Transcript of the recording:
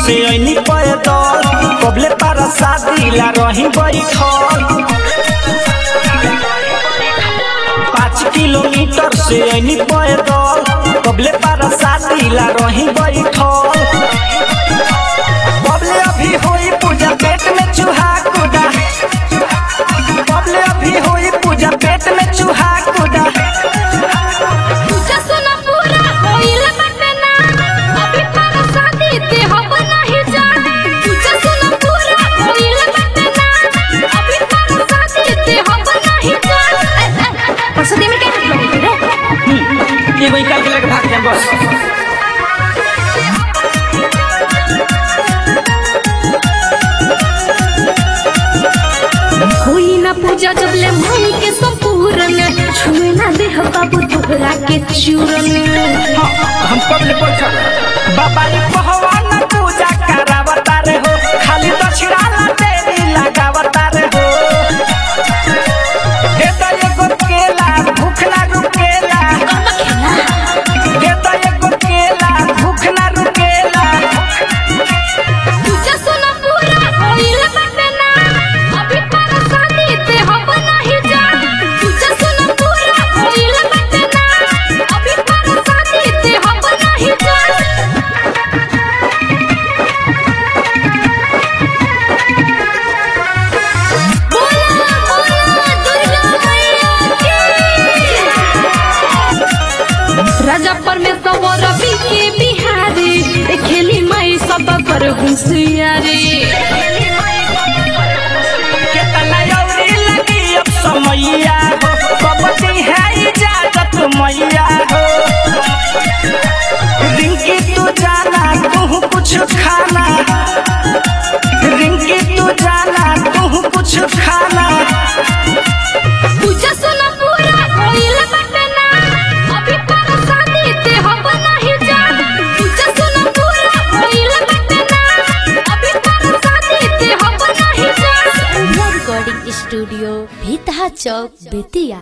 से ऐनी पैदल कबले पारा शादी ला रही बैठल पाँच किलोमीटर से ऐनी पैदल कबले पारा शादी ला रही बैठल बबले अभी होई पूजा पेट में चूहा कूदा बबले अभी होई पूजा पेट में चूहा कूदा पूजा सुना पूरा होइल बटना अभी पर शादी ते हम नहीं जाने पूजा सुना पूरा होइल बटना अभी पर शादी ते हम नहीं जाने परसदी में क्या मतलब रे एगो निकाल के लेके भाग जाए बस होई ना पूजा जब ले मन के संपूर्ण छुए ना देह बाबू तोहरा के चूरन हाँ, हम कब ले बैठल बाबा रे पहवान पूजा करावता रे हो खाली दक्षिणा ला देवी लगावता रे हो दे दो एगो केला भूख ना रुकेला दे दो एगो केला भूख ना रुकेला पूजा सुना पूरा होइल बटना अभी पर शादी ते हम नहीं जाने पूजा सुना पूरा होइल बटना अभी पर शादी ते हम नहीं जाने बोला बोला दुर्गा मैया की राजा परमेश्वर रवि के बिहारी ए खेली माई सब पर होशियारी केतना यौरी लगी अब समैया हो कबड्डी है इजाजत मैया हो रिंकी तू जाना तू कुछ खाना रिंकी तू जाना तू कुछ खाना पूजा सुना पूरा होइल बटना अभी पर शादी ते हम नहीं जाने पूजा सुना पूरा होइल बटना अभी पर शादी ते हम नहीं जाने रिकॉर्डिंग स्टूडियो भीतहा चौक बेतिया